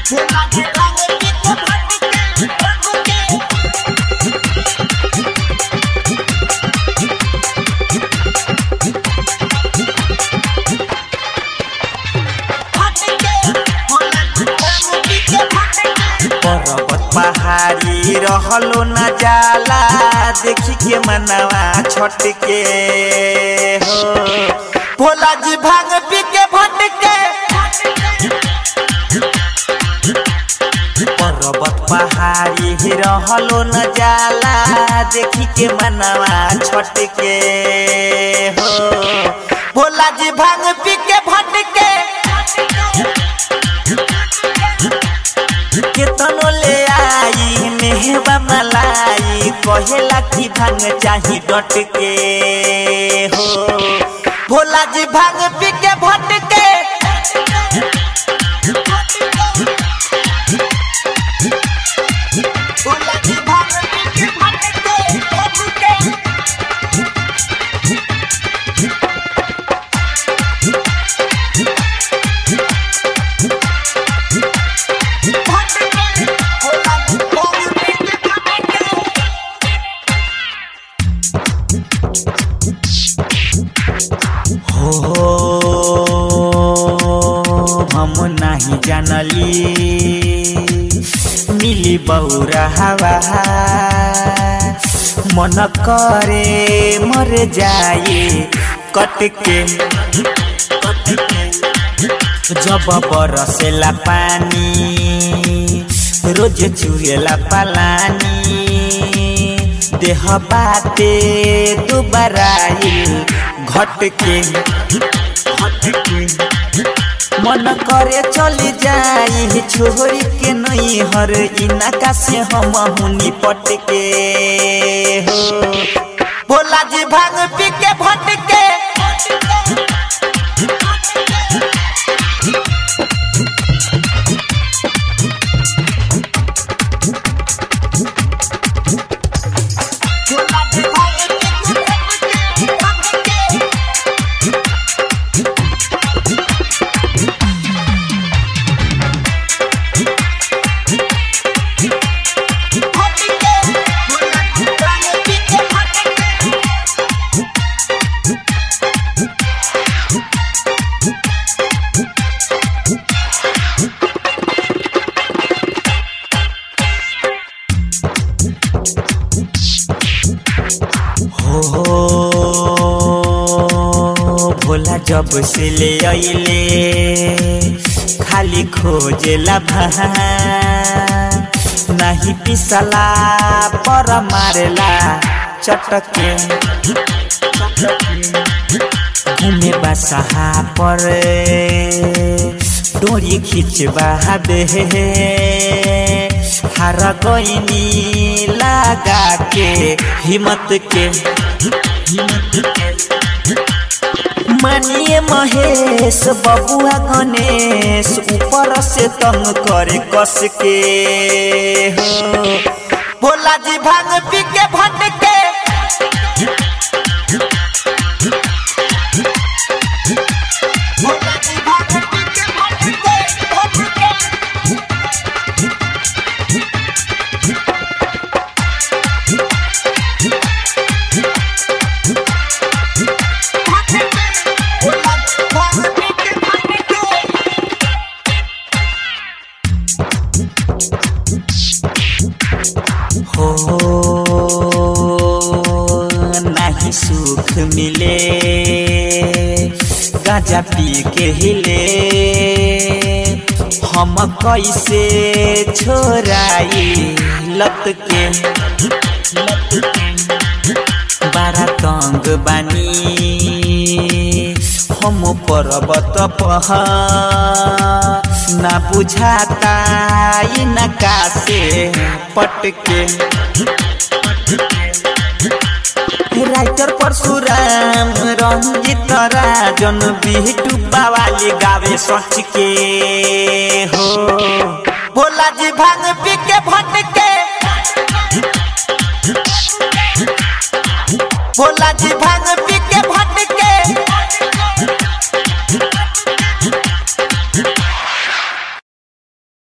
भोला जी भांग पी के भटके भटके पर्वत पहाड़ी रहलो न जाला देखी के मनवा छटके हो भोला जी भांग पी के भटके पर्वत पहाड़ी रहलो न जाला देखी के मनवा छटके हो भोला जी भांग पी के भटके केतनो ले आई मेहबा मलाई कहेला कि भांग चाही डट के हो भोला जी भांग पी के भटके भोला जी भांग पी के भटके भटके हो हम नहीं जानली मिली बौरा हवा मन करे मर जाए कटके जब बरसेला पानी रोज चुएला पलानी देह बाटे दुबराइल घटके मन करे चली जाई छोरी के नहीं हर इनका से हम हुनी पटके हो भोला जी भांग पी के भटके भोला जी भांग पी के भटके हो भोला जब से ले अइले खाली खोजेला भा नहीं पिसला पर मारेला चटके घूमे बसहा पर डोरी खिंचवा दे हर गईनी लगा के हिम्मत के मानिए महेश बबुआ गणेश ऊपर से तंग करे कस के हो भोला जी भांग पी के भटके भोला जी भांग पी के भटके भटके भोला जी भांग पी के भटके हो नहीं सुख मिले गाजा पी के हिले हम कैसे छोड़ाई लत के लत के बड़ा तंग बानी हम पर्वत पहाड़ ना बुझाता इनका से पटके राइटर परशुराम रंजित राजन बिहटू बावाली गावे सच के हो भोला जी भांग पी के भट